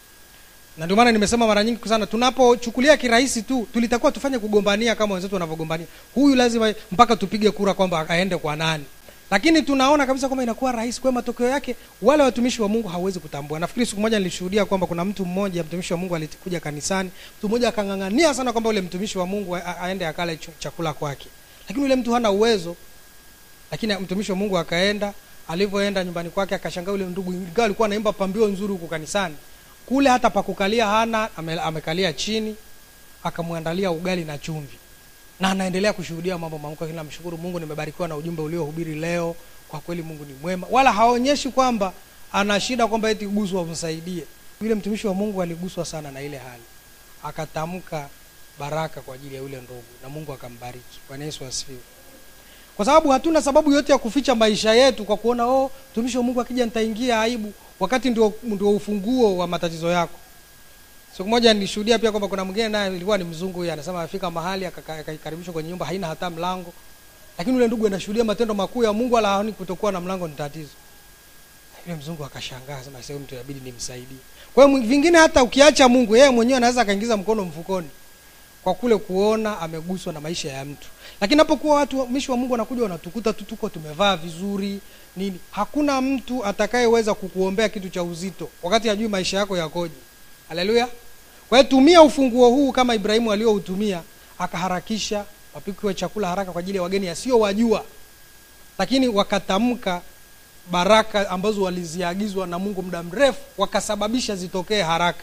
na ndio maana nimesema mara nyingi sana tunapochukulia kirahisi tu tulitakuwa tufanye kugombania kama wenzetu wanavyogombania huyu lazima mpaka tupige kura kwamba aende kwa nani lakini tunaona kabisa kwamba inakuwa rahisi kwa hiyo matokeo yake wale watumishi wa mungu hawezi kutambua nafikiri siku moja nilishuhudia kwamba kuna mtu mmoja mtumishi wa mungu alikuja kanisani mtu mmoja akang'ang'ania sana kwamba ule mtumishi wa mungu a- a- aende akale chu- chakula kwake lakini yule mtu hana uwezo lakini mtumishi wa mungu akaenda alivyoenda nyumbani kwake akashangaa yule ndugu ingawa alikuwa anaimba pambio nzuri huku kanisani kule hata pakukalia hana ame, amekalia chini akamwandalia ugali na chumvi na anaendelea kushuhudia mambo makubwa lakini namshukuru mungu nimebarikiwa na ujumbe uliohubiri leo kwa kweli mungu ni mwema wala haonyeshi kwamba ana shida kwamba eti guswa umsaidie yule mtumishi wa mungu aliguswa sana na ile hali akatamka baraka kwa ajili ya yule ndugu na mungu akambariki bwana yesu asifiwe kwa sababu hatuna sababu yote ya kuficha maisha yetu kwa kuona oh mtumishi wa mungu akija nitaingia aibu wakati ndio, ndio ufunguo wa matatizo yako siku moja nilishuhudia pia kwamba kuna mwingine naye ilikuwa ni mzungu huyu anasema afika mahali akaka- akaikaribishwa kwenye nyumba haina hata mlango lakini yule ndugu anashuhudia matendo makuu ya mungu wala haoni kutokuwa na mlango ni tatizo yule mzungu akashangaa sema sasa huyu mtu inabidi nimsaidie kwa hiyo vingine hata ukiacha mungu yeye mwenyewe anaweza akaingiza mkono mfukoni kwa kule kuona ameguswa na maisha ya mtu lakini napokuwa watu watumishi wa mungu wanakuja wanatukuta tu tuko tumevaa vizuri nini hakuna mtu atakayeweza kukuombea kitu cha uzito wakati hajui maisha yako yakoje haleluya kwa hiyo tumia ufunguo huu kama ibrahimu aliyoutumia akaharakisha wapikiwe chakula haraka kwa ajili ya wageni asiyowajua lakini wakatamka baraka ambazo waliziagizwa na mungu muda mrefu wakasababisha zitokee haraka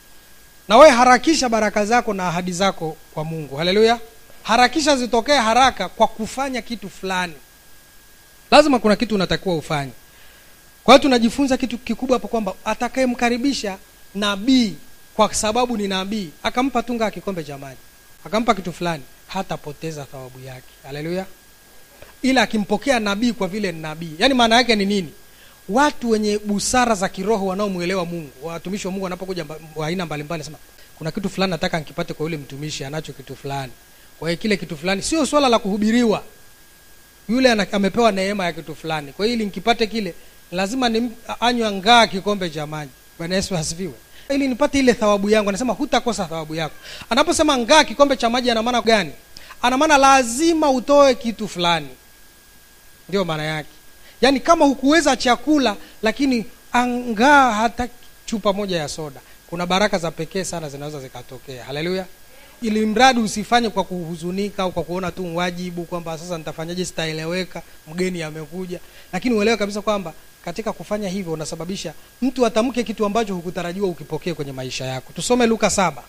na wewe harakisha baraka zako na ahadi zako kwa mungu haleluya harakisha zitokee haraka kwa kufanya kitu fulani lazima kuna kitu unatakiwa ufanye kwa hiyo tunajifunza kitu kikubwa hapo kwamba atakayemkaribisha nabii kwa sababu ni nabii akampa tunga kikombe cha maji akampa kitu fulani hatapoteza thawabu yake haleluya ila akimpokea nabii kwa vile ni nabii yaani maana yake ni nini watu wenye busara za kiroho wanaomwelewa mungu watumishi wa mungu wanapokuja mba- wa aina mbalimbali sema kuna kitu fulani nataka nkipate kwa yule mtumishi anacho kitu fulani kwa hiyo kile kitu fulani sio swala la kuhubiriwa yule ana, amepewa neema ya kitu fulani kwa hiyo ili nkipate kile lazima ni anywa ngaa kikombe cha maji bwana yesu asifiwe ili nipate ile thawabu yangu anasema hutakosa thawabu yako anaposema ngaa kikombe cha maji ana maana gani ana maana lazima utoe kitu fulani ndio maana yake yaani kama hukuweza chakula lakini angaa hata chupa moja ya soda kuna baraka za pekee sana zinaweza zikatokea haleluya ili mradi usifanye kwa kuhuzunika au kwa kuona tu wajibu kwamba sasa nitafanyaje sitaeleweka mgeni amekuja lakini uelewe kabisa kwamba katika kufanya hivyo unasababisha mtu atamke kitu ambacho hukutarajiwa ukipokee kwenye maisha yako tusome luka saba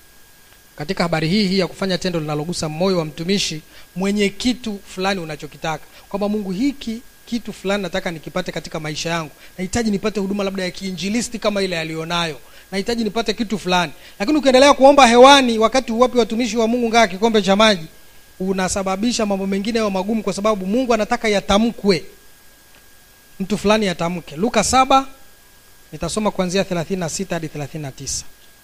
katika habari hii hii ya kufanya tendo linalogusa moyo wa mtumishi mwenye kitu fulani unachokitaka kwamba mungu hiki kitu fulani nataka nikipate katika maisha yangu nahitaji nipate huduma labda ya kiinjilisti kama ile aliyonayo nahitaji nipate kitu fulani lakini ukiendelea kuomba hewani wakati huwapi watumishi wa mungu ngaa kikombe cha maji unasababisha mambo mengine yayo magumu kwa sababu mungu anataka yatamkwe mtu fulani yatamke luka saba nitasoma kuanzia 36 hadi 39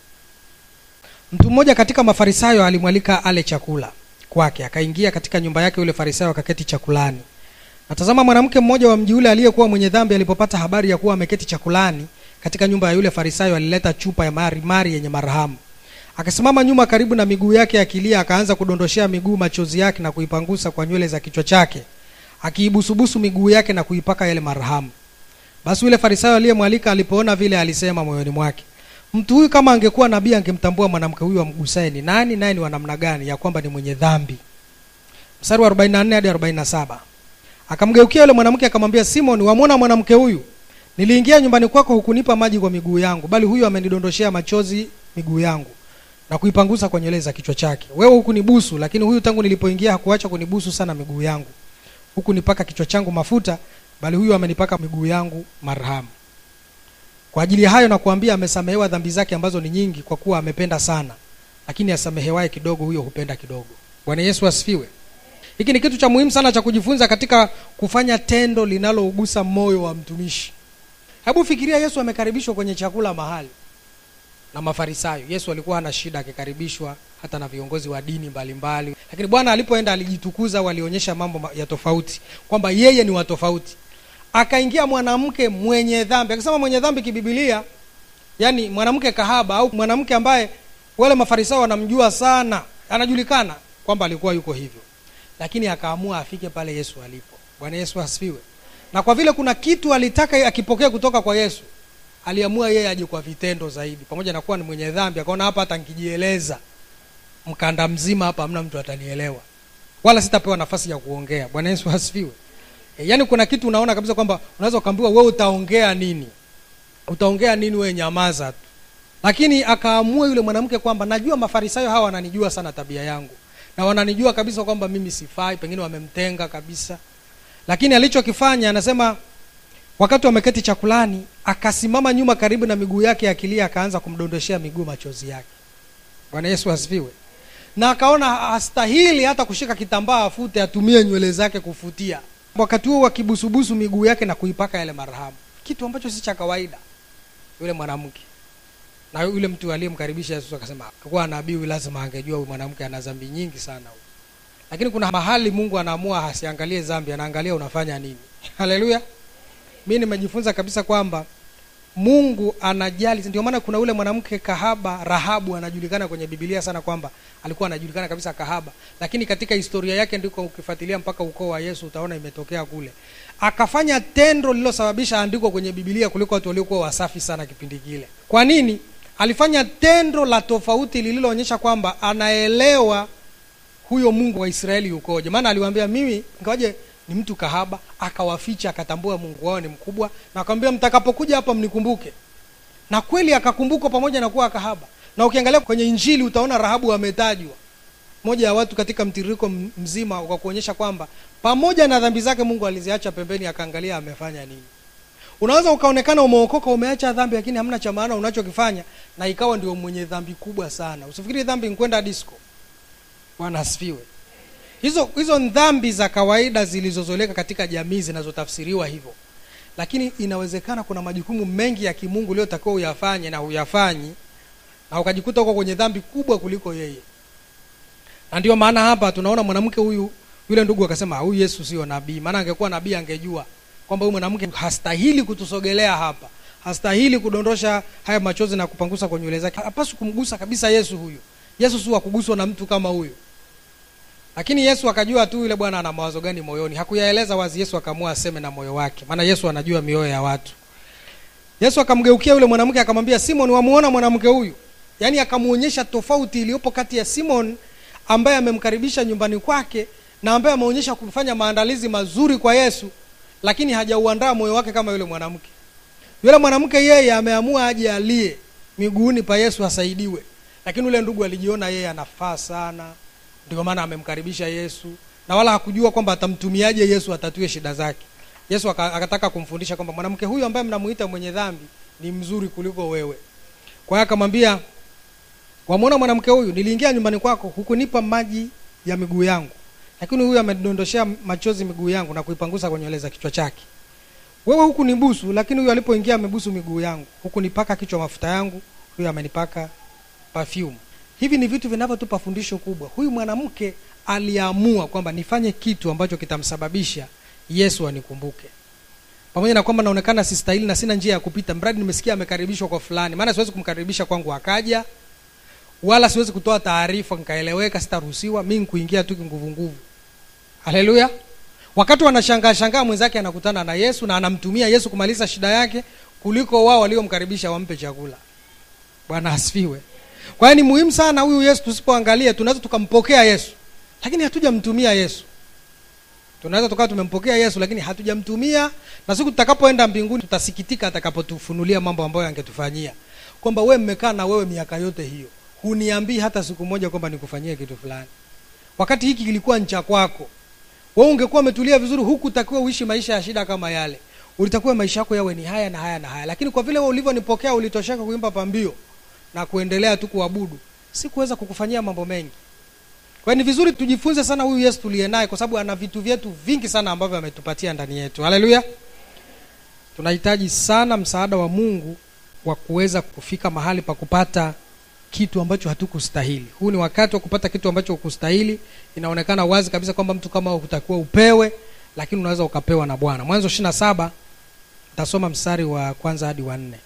mtu mmoja katika mafarisayo alimwalika ale chakula kwake akaingia katika nyumba yake yule farisayo akaketi chakulani natazama mwanamke mmoja wa mji ule aliyekuwa mwenye dhambi alipopata habari ya kuwa ameketi chakulani katika nyumba ya yule farisayo alileta chupa ya mari mari yenye marhamu akasimama nyuma karibu na miguu yake akilia akaanza kudondoshea miguu machozi yake na kuipangusa kwa nywele za kichwa chake akiibusubusu miguu yake na kuipaka yale marhamu basi yule farisayo aliyemwalika alipoona vile alisema moyoni mwake mtu huyu kama angekuwa nabii angemtambua mwanamke huyu amgusaye ni nani naye ni wa namna gani ya kwamba ni mwenye dhambi mstari wa 44 hadi 47 akamgeukia yule mwanamke akamwambia simon wamwona mwanamke huyu niliingia nyumbani kwako hukunipa maji kwa miguu yangu bali huyu amenidondoshea machozi miguu yangu na kuipangusa kwa nywele za kichwa chake wewe hukunibusu lakini huyu tangu nilipoingia hakuacha kunibusu sana miguu yangu huku nipaka kichwa changu mafuta bali huyu amenipaka miguu yangu marhamu kwa ajili ya hayo nakuambia amesamehewa dhambi zake ambazo ni nyingi kwa kuwa amependa sana lakini asamehewaye kidogo huyo hupenda kidogo bwana yesu asifiwe hiki ni kitu cha muhimu sana cha kujifunza katika kufanya tendo linalougusa moyo wa mtumishi hebu fikiria yesu amekaribishwa kwenye chakula mahali na mafarisayo yesu alikuwa hana shida akikaribishwa hata na viongozi wa dini mbalimbali mbali. lakini bwana alipoenda alijitukuza walionyesha mambo ma- ya tofauti kwamba yeye ni wa tofauti akaingia mwanamke mwenye dhambi akisema mwenye dhambi kibibilia yani mwanamke kahaba au mwanamke ambaye wale mafarisayo wanamjua sana anajulikana kwamba alikuwa yuko hivyo lakini akaamua afike pale yesu alipo bwana yesu asifiwe na kwa vile kuna kitu alitaka akipokea kutoka kwa yesu aliamua yeye aje kwa vitendo zaidi pamoja na kuwa ni mwenye dhambi akaona hapa hata nkijieleza mkanda mzima hapa hamna mtu atanielewa wala sitapewa nafasi ya kuongea bwana yesu asifiwe e, yaani kuna kitu unaona kabisa kwamba unaweza ukaambiwa wewe utaongea nini utaongea nini wewe nyamaza tu lakini akaamua yule mwanamke kwamba najua mafarisayo hawa wananijua sana tabia yangu na wananijua kabisa kwamba mimi sifai pengine wamemtenga kabisa lakini alichokifanya anasema wakati wameketi chakulani akasimama nyuma karibu na miguu yake akilia akaanza kumdondoshea miguu machozi yake bwana yesu asifiwe na akaona hastahili hata kushika kitambaa afute atumie nywele zake kufutia wakati huo wakibusubusu miguu yake na kuipaka yale marhamu kitu ambacho si cha kawaida yule mwanamke na yule mtu aliyemkaribisha yesu akasema kuwa nabii huyu lazima angejua huyu mwanamke ana dhambi nyingi sana huyu lakini kuna mahali mungu anaamua asiangalie dhambi anaangalia unafanya nini haleluya mi nimejifunza kabisa kwamba mungu anajali ndio maana kuna ule mwanamke kahaba rahabu anajulikana kwenye bibilia sana kwamba alikuwa anajulikana kabisa kahaba lakini katika historia yake ndiko ukifuatilia mpaka ukoo wa yesu utaona imetokea kule akafanya tendo lililosababisha andikwa kwenye bibilia kuliko watu waliokuwa wasafi sana kipindi kile kwa nini alifanya tendo la tofauti lililoonyesha kwamba anaelewa huyo mungu wa israeli ukoje maana aliwaambia mimi ingawaje ni mtu kahaba akawaficha akatambua mungu wao ni mkubwa na akamwambia mtakapokuja hapa mnikumbuke na kweli akakumbukwa pamoja na kuwa kahaba na ukiangalia kwenye injili utaona rahabu ametajwa moja ya watu katika mtiririko m- mzima kwa kuonyesha kwamba pamoja na dhambi zake mungu aliziacha pembeni akaangalia amefanya nini unaweza ukaonekana umeokoka umeacha dhambi lakini hamna cha maana unachokifanya na ikawa ndio mwenye dhambi kubwa sana usifikiri dhambi nkwenda disco bwana asifiwe hizo hizo ni dhambi za kawaida zilizozoleka katika jamii zinazotafsiriwa hivyo lakini inawezekana kuna majukumu mengi ya kimungu uliotakiwa uyafanye na huyafanyi na ukajikuta huko kwenye dhambi kubwa kuliko yeye na ndio maana hapa tunaona mwanamke huyu yule ndugu akasema huyu yesu sio nabii maana angekuwa nabii angejua kwamba huyu mwanamke hastahili kutusogelea hapa hastahili kudondosha haya machozi na kupangusa kwa nywele zake hapaswi kumgusa kabisa yesu huyu yesu si wa kuguswa na mtu kama huyu lakini yesu akajua tu yule bwana ana mawazo gani moyoni hakuyaeleza wazi yesu akaamua aseme na moyo wake maana yesu anajua mioyo ya watu yesu akamgeukia yule mwanamke akamwambia simon wamuona mwanamke huyu yaani akamwonyesha tofauti iliyopo kati ya simon ambaye amemkaribisha nyumbani kwake na ambaye ameonyesha kufanya maandalizi mazuri kwa yesu lakini hajauandaa moyo wake kama yule mwanamke yule mwanamke yeye ameamua aje alie miguuni pa yesu asaidiwe lakini yule ndugu alijiona yeye anafaa sana ndio maana amemkaribisha yesu na wala hakujua kwamba atamtumiaje yesu atatue shida zake yesu aka- akataka kumfundisha kwamba mwanamke huyu ambaye mnamuita mwenye dhambi ni mzuri kuliko wewe kwa hiyo akamwambia wamwona mwanamke huyu niliingia nyumbani kwako hukunipa maji ya miguu yangu lakini huyu amedondoshea machozi miguu yangu na kuipangusa kwa nywele za kichwa chake wewe huku ni busu lakini huyu alipoingia amebusu miguu yangu huku nipaka kichwa mafuta yangu huyu amenipaka perfume hivi ni vitu vinavyotupa fundisho kubwa huyu mwanamke aliamua kwamba nifanye kitu ambacho kitamsababisha yesu anikumbuke pamoja na kwamba naonekana sistahili na sina njia ya kupita mradi nimesikia amekaribishwa kwa fulani maana siwezi kumkaribisha kwangu akaja wala siwezi kutoa taarifa nikaeleweka sitaruhusiwa mi nkuingia tu kinguvunguvu haleluya wakati wanashangaa shangaa mwenzake anakutana na yesu na anamtumia yesu kumaliza shida yake kuliko wao waliomkaribisha wampe chakula bwana asifiwe kwa hiyo ni muhimu sana huyu yesu tusipoangalia tunaweza tukampokea yesu lakini hatujamtumia yesu tunaweza tukawa tumempokea yesu lakini hatujamtumia na siku tutakapoenda mbinguni tutasikitika atakapotufunulia mambo ambayo angetufanyia kwamba wewe mmekaa na wewe miaka yote hiyo huniambii hata siku moja kwamba nikufanyie kitu fulani wakati hiki kilikuwa ncha kwako wewe ungekuwa umetulia vizuri huku utakiwa uishi maisha ya shida kama yale ulitakiwa maisha yako yawe ni haya na haya na haya lakini kwa vile wewe ulivyonipokea ulitosheka kuimba pambio na kuendelea tu kuabudu sikuweza kukufanyia mambo mengi kwa hiyo ni vizuri tujifunze sana huyu yesu tuliye naye kwa sababu ana vitu vyetu vingi sana ambavyo ametupatia ndani yetu haleluya tunahitaji sana msaada wa mungu wa kuweza kufika mahali pa kupata kitu ambacho hatukustahili huu ni wakati wa kupata kitu ambacho hukustahili inaonekana wazi kabisa kwamba mtu kama hutakiwa upewe lakini unaweza ukapewa na bwana mwanzo ishiri na saba tasoma mstari wa kwanza hadi wa nne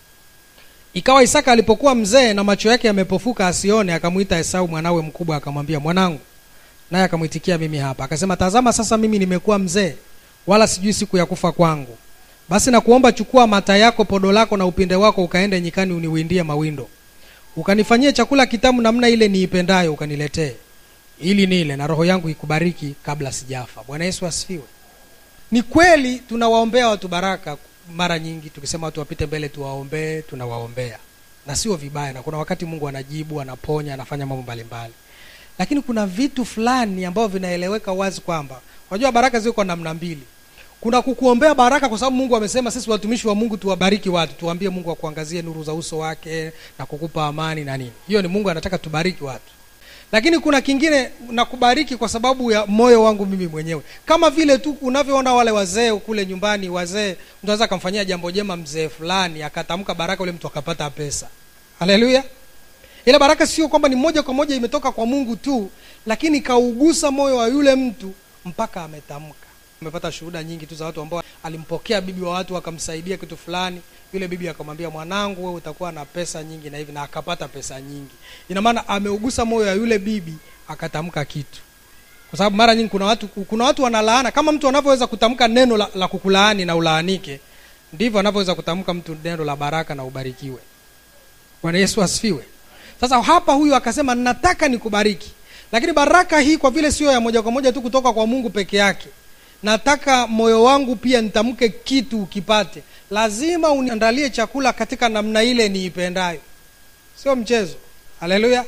ikawa isaka alipokuwa mzee na macho yake yamepofuka asione akamwita esau mwanawe mkubwa akamwambia mwanangu naye akamwitikia mimi hapa akasema tazama sasa mimi nimekuwa mzee wala sijui siku ya kufa kwangu basi nakuomba chukua mata yako podo lako na upinde wako ukaende nyikani uniwindie mawindo ukanifanyie chakula kitamu namna ile niipendayo ukaniletee ili nile na roho yangu ikubariki kabla sijafa bwana yesu asifiwe ni kweli tunawaombea watu baraka mara nyingi tukisema watu wapite mbele tuwaombee tunawaombea na sio vibaya na kuna wakati mungu anajibu anaponya anafanya mambo mbalimbali lakini kuna vitu fulani ambavyo vinaeleweka wazi kwamba unajua baraka ziko namna mbili kuna kukuombea baraka kwa sababu mungu amesema sisi watumishi wa mungu tuwabariki watu tuwaambie mungu akuangazie nuru za uso wake na kukupa amani na nini hiyo ni mungu anataka tubariki watu lakini kuna kingine nakubariki kwa sababu ya moyo wangu mimi mwenyewe kama vile tu unavyoona wale wazee kule nyumbani wazee mtu anaweza akamfanyia jambo jema mzee fulani akatamka baraka ule mtu akapata pesa haleluya ile baraka sio kwamba ni moja kwa moja imetoka kwa mungu tu lakini kaugusa moyo wa yule mtu mpaka ametamka umepata shuhuda nyingi tu za watu ambao alimpokea bibi wa watu akamsaidia kitu fulani yule bibi akamwambia mwanangu wewe utakuwa na pesa nyingi na hivi na akapata pesa nyingi ina maana ameugusa moyo ya yule bibi akatamka kitu kwa sababu mara nyingi kuna watu kuna watu wanalaana kama mtu anavyoweza kutamka neno la, la kukulaani na ulaanike ndivyo anavyoweza kutamka mtu neno la baraka na ubarikiwe bwana yesu asifiwe sasa hapa huyu akasema nataka nikubariki lakini baraka hii kwa vile sio ya moja kwa moja tu kutoka kwa mungu peke yake nataka moyo wangu pia nitamke kitu ukipate lazima uniandalie chakula katika namna ile niipendayo sio mchezo haleluya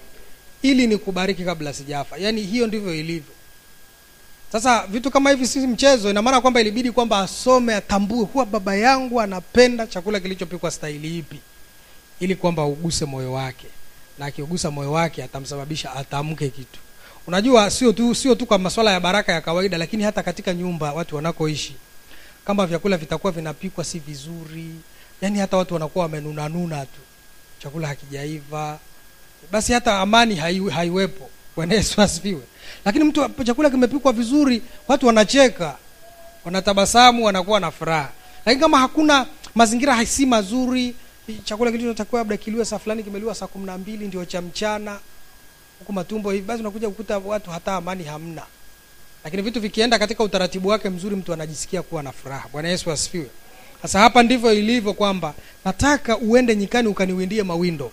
ili nikubariki kabla sijafa yaani hiyo ndivyo ilivyo sasa vitu kama hivi si mchezo ina maana kwamba ilibidi kwamba asome atambue huwa baba yangu anapenda chakula kilichopikwa staili ipi ili kwamba uguse moyo wake na akiugusa moyo wake atamsababisha atamke kitu unajua sio tu sio tu kwa masuala ya baraka ya kawaida lakini hata katika nyumba watu wanakoishi kama vyakula vitakuwa vinapikwa si vizuri yani hata watu wanakuwa wamenunanuna tu chakula hakijaiva basi hata amani hai, haiwepo bwana yesu asifiwe lakini mtu chakula kimepikwa vizuri watu wanacheka wanatabasamu wanakuwa na furaha lakini kama hakuna mazingira si mazuri chakula kilichotakiwa labda kiliwe saa fulani kimeliwa saa kumi na mbili ndio cha mchana huku matumbo hivi basi unakuja kukuta watu hata amani hamna lakini vitu vikienda katika utaratibu wake mzuri mtu anajisikia kuwa na furaha bwana yesu asifiwe sasa hapa ndivyo ilivyo kwamba nataka uende nyikani ukaniwindie mawindo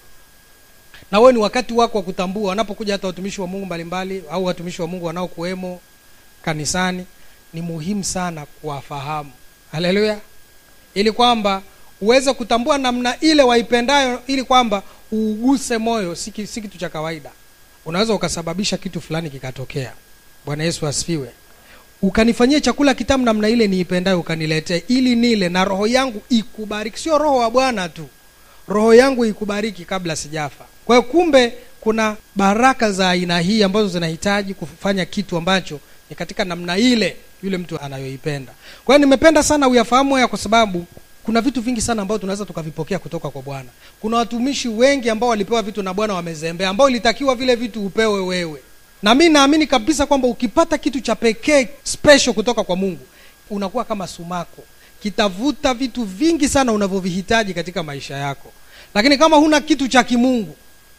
na wewe ni wakati wako wa kutambua wanapokuja hata watumishi wa mungu mbalimbali au watumishi wa mungu wanaokuwemo kanisani ni muhimu sana kuwafahamu haleluya ili kwamba uweze kutambua namna ile waipendayo ili kwamba uuguse moyo si kitu cha kawaida unaweza ukasababisha kitu fulani kikatokea bwana yesu asifiwe ukanifanyia chakula kitamu namna ile niipendayo ukaniletea ili nile na roho yangu ikubariki sio roho wa bwana tu roho yangu ikubariki kabla sijafa kwa hiyo kumbe kuna baraka za aina hii ambazo zinahitaji kufanya kitu ambacho ni katika namna ile yule mtu anayoipenda kwa hiyo nimependa sana uyafahamu haya kwa sababu kuna vitu vingi sana ambavyo tunaweza tukavipokea kutoka kwa bwana kuna watumishi wengi ambao walipewa vitu na bwana wamezembea ambao ilitakiwa vile vitu upewe wewe na mi naamini kabisa kwamba ukipata kitu cha pekee special kutoka kwa mungu unakuwa kama sumako kitavuta vitu vingi sana unavyovihitaji katika maisha yako lakini kama huna kitu cha kimungu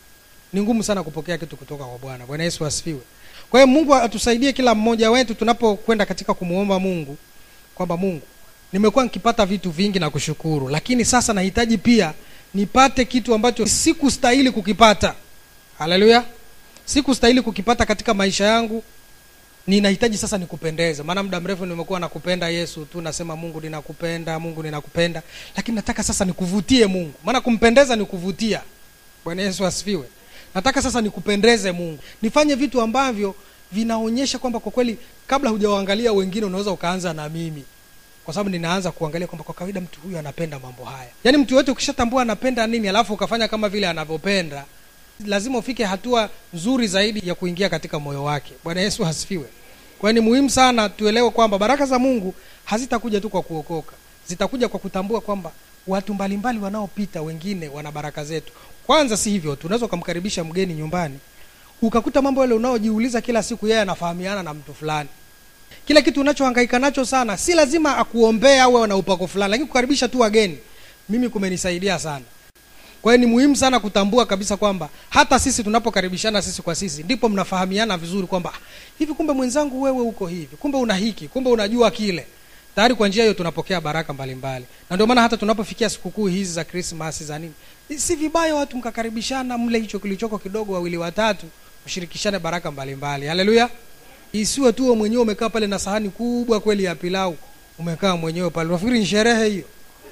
ni ngumu sana kupokea kitu kutoka kwa bwana bwana yesu asifiwe kwa hiyo mungu atusaidie kila mmoja wetu tunapokwenda katika kumwomba mungu kwamba mungu nimekuwa nikipata vitu vingi na kushukuru lakini sasa nahitaji pia nipate kitu ambacho sikustahili kukipata haleluya sikustahili kukipata katika maisha yangu ninahitaji sasa nikupendeze maana muda mrefu nimekuwa nakupenda yesu tu nasema mungu ninakupenda mungu ninakupenda lakini nataka sasa nikuvutie mungu maana kumpendeza ni kuvutia bwana yesu asifiwe nataka sasa nikupendeze mungu nifanye vitu ambavyo vinaonyesha kwamba kwa kweli kabla hujawaangalia wengine unaweza ukaanza na mimi kwa sababu ninaanza kuangalia kwamba kwa kawaida mtu huyu anapenda mambo haya yaani mtu yote ukishatambua anapenda nini alafu ukafanya kama vile anavyopenda lazima ufike hatua nzuri zaidi ya kuingia katika moyo wake bwana yesu asifiwe kwa hiyo ni muhimu sana tuelewe kwamba baraka za mungu hazitakuja tu kwa kuokoka zitakuja kwa kutambua kwamba watu mbalimbali wanaopita wengine wana baraka zetu kwanza si hivyo tu unaweza ukamkaribisha mgeni nyumbani ukakuta mambo yale unaojiuliza kila siku yeye anafahamiana na mtu fulani kile kitu unachohangaika nacho sana si lazima akuombea au na upako fulani lakini kukaribisha tu wageni mimi kumenisaidia sana kwa hiyo ni muhimu sana kutambua kabisa kwamba hata sisi tunapokaribishana sisi kwa sisi ndipo mnafahamiana vizuri kwamba hivi kumbe mwenzangu wewe uko hivi kumbe una hiki kumbe unajua kile tayari kwa njia hiyo tunapokea baraka mbalimbali mbali. na ndio maana hata tunapofikia sikukuu hizi za krismas za nini si vibaya watu mkakaribishana mle hicho kilichoko kidogo wawili watatu mshirikishane baraka mbalimbali haleluya isiwe tu mwenyewe umekaa pale na sahani kubwa kweli ya pilau umekaa mwenyewe pale unafikiri ni sherehe hiyo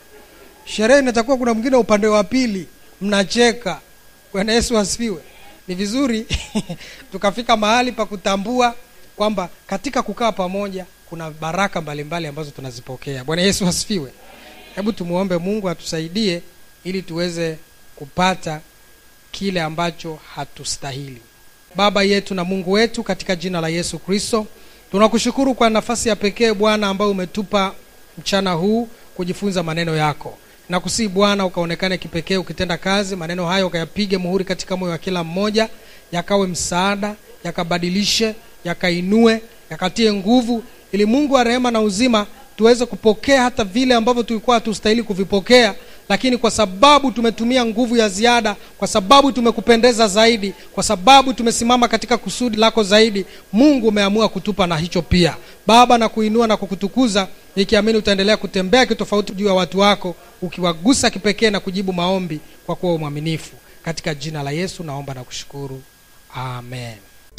sherehe inatakuwa kuna mwingine upande wa pili mnacheka bwana yesu asifiwe ni vizuri tukafika mahali pa kutambua kwamba katika kukaa pamoja kuna baraka mbalimbali mbali ambazo tunazipokea bwana yesu asifiwe hebu tumwombe mungu atusaidie ili tuweze kupata kile ambacho hatustahili baba yetu na mungu wetu katika jina la yesu kristo tunakushukuru kwa nafasi ya pekee bwana ambayo umetupa mchana huu kujifunza maneno yako nakusii bwana ukaonekane kipekee ukitenda kazi maneno hayo ukayapige muhuri katika moyo wa kila mmoja yakawe msaada yakabadilishe yakainue yakatie nguvu ili mungu wa rehema na uzima tuweze kupokea hata vile ambavyo tulikuwa hatustahili kuvipokea lakini kwa sababu tumetumia nguvu ya ziada kwa sababu tumekupendeza zaidi kwa sababu tumesimama katika kusudi lako zaidi mungu umeamua kutupa na hicho pia baba na kuinua na kukutukuza nikiamini utaendelea kutembea kitofauti juu ya watu wako ukiwagusa kipekee na kujibu maombi kwa kuwa mwaminifu katika jina la yesu naomba na kushukuru amen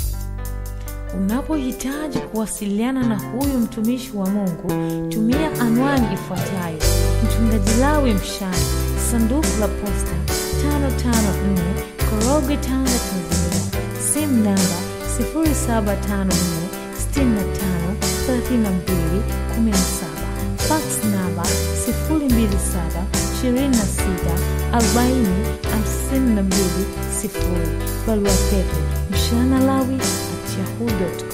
Unapohitaji kuwasiliana na huyu mtumishi wa Mungu, tumia anwani ifuatayo: Mchungaji Lawi Mshana, sanduku la posta 554 Korogwe, Tanga, Tanzania. Simu namba 0754 65 32 17. Fax namba 027 26 40 52 0. Barua pepe mshanalawi at yahoo.com.